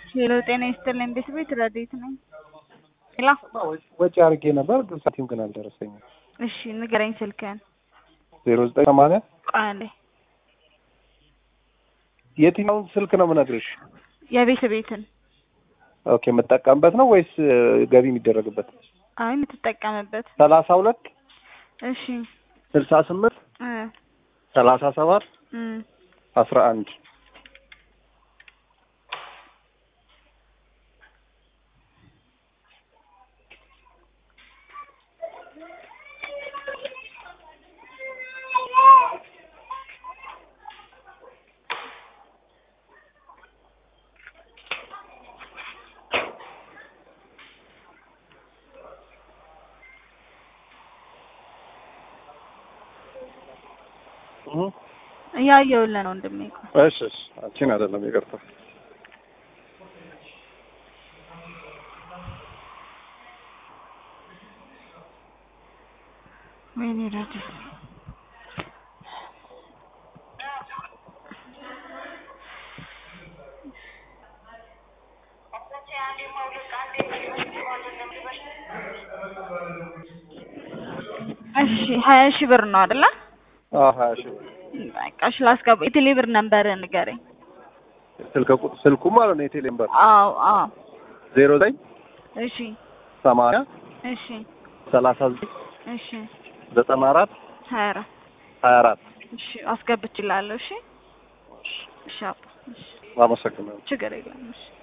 ሄሎ ጤና ይስጥልኝ ቤት ቤት ረዴት ነኝ። ሄሎ ወጪ አድርጌ ነበር ግን ሳንቲም ግን አልደረሰኝም። እሺ ንገረኝ ስልክህን። ዜሮ ዘጠኝ ሰማንያ ቆይ አንዴ የትኛውን ስልክ ነው የምነግርሽ? የቤት ቤትን ኦኬ የምጠቀምበት ነው ወይስ ገቢ የሚደረግበት? አይ የምትጠቀምበት ሰላሳ ሁለት እሺ ስልሳ ስምንት እ ሰላሳ ሰባት እ አስራ አንድ እያየሁልህ ነው ወንድሜ። ቆይ እሺ እሺ አንቺን አይደለም ይቅርታ። ወይኔ ረዴት እሺ ሀያ ሺህ ብር ነው አይደለ? አዎ ሀያ ሺህ ብር በቃ እሺ ላስገባ። የቴሌ ብር ነምበር ንገረኝ። ስልክ ቁ- ስልኩ ማለት ነው የቴሌ ነምበር አዎ አዎ ዜሮ ዘጠኝ እሺ ሰማንያ እሺ ሰላሳ ዘጠኝ እሺ ዘጠና አራት ሀያ አራት ሀያ አራት እሺ አስገብቼልሃለሁ። እሺ እሺ አባ እሺ አመሰግናለሁ። ችግር የለም እሺ